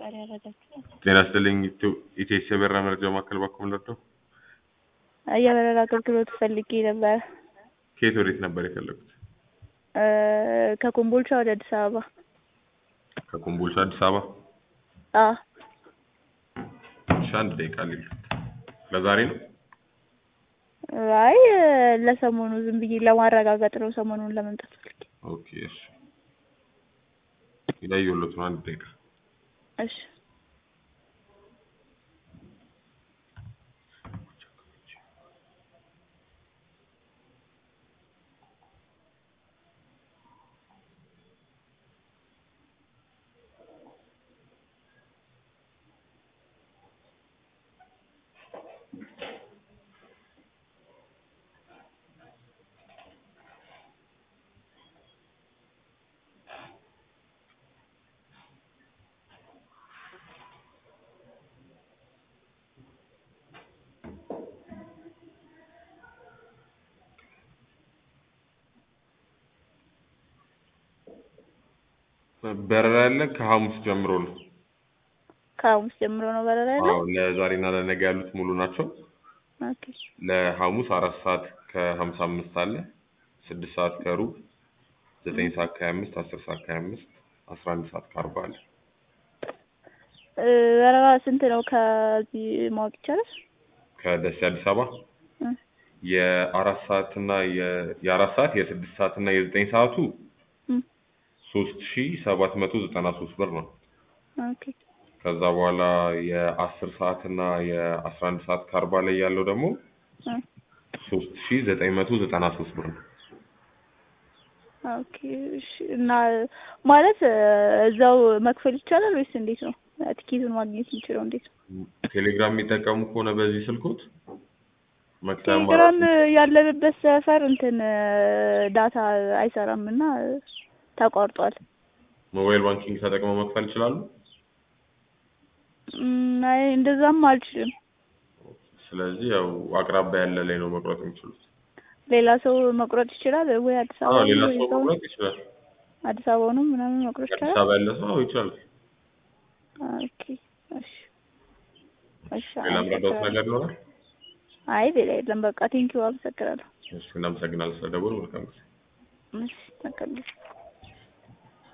ፈጣሪ ያረዳችሁ። ጤና ይስጥልኝ። ኢቴስ የበረራ መረጃ ማዕከል ባኮም ለርደው የበረራ አገልግሎት ፈልጌ ነበር። ከየት ወዴት ነበር የፈለጉት? እ ከኮምቦልቻ ወደ አዲስ አበባ። ከኮምቦልቻ አዲስ አበባ። አዎ እሺ፣ አንድ ደቂቃ ሊሉ ለዛሬ ነው። አይ ለሰሞኑ ዝም ብዬ ለማረጋገጥ ነው። ሰሞኑን ለመምጣት ፈልጌ። ኦኬ፣ እሺ። ይለየሎት ነው። አንድ ደቂቃ እሺ በረራ ያለን ከሐሙስ ጀምሮ ነው። ከሐሙስ ጀምሮ ነው በረራ ያለው። አዎ ለዛሬና ለነገ ያሉት ሙሉ ናቸው። ኦኬ ለሐሙስ አራት ሰዓት ከሀምሳ አምስት አለ፣ ስድስት ሰዓት ከሩብ፣ ዘጠኝ ሰዓት ከሀያ አምስት አስር ሰዓት ከሀያ አምስት አስራ አንድ ሰዓት ከአርባ አለ። እ በረራ ስንት ነው ከዚህ ማወቅ ይቻላል? ከደሴ አዲስ አበባ እ የአራት ሰዓት እና የ- የአራት ሰዓት የስድስት ሰዓት እና የዘጠኝ ሰዓቱ እ ሶስት ሺ ሰባት መቶ ዘጠና ሶስት ብር ነው። ኦኬ ከዛ በኋላ የአስር ሰዓት እና የአስራ አንድ ሰዓት ከአርባ ላይ ያለው ደግሞ እ ሶስት ሺ ዘጠኝ መቶ ዘጠና ሶስት ብር ነው። ኦኬ እሺ። እና ማለት እ እዛው መክፈል ይቻላል ወይስ እንዴት ነው? ትኬቱን ማግኘት የምችለው እንዴት ነው? ቴሌግራም የሚጠቀሙ ከሆነ በዚህ ስልኮት መክፈያ ቴሌግራም አማራጭ ያለንበት ሰፈር እንትን እ ዳታ አይሰራም እና እ ተቋርጧል። ሞባይል ባንኪንግ ተጠቅመው መክፈል ይችላሉ። እም፣ አይ እንደዛም አልችልም። ስለዚህ ያው አቅራቢያ ያለ ላይ ነው መቁረጥ የሚችሉት። ሌላ ሰው መቁረጥ ይችላል ወይ አዲስ አዎ አበባ ሌላ ወይ ሰው ሰው መቁረጥ ይችላል። አዲስ አበባ ነው ምናምን መቁረጥ አዲስ ይችላል። አበባ ያለ ሰው አዎ ይችላል። ኦኬ እሺ እሺ ሌላ ምረዳውት አመሰግናለሁ። ነገር ይኖራል? አይ ሌላ የለም። በቃ ቴንኪው አመሰግናለሁ። እሺ እናመሰግናለን ስለደወሉ። መልካም ጊዜ። እሺ መልካም ጊዜ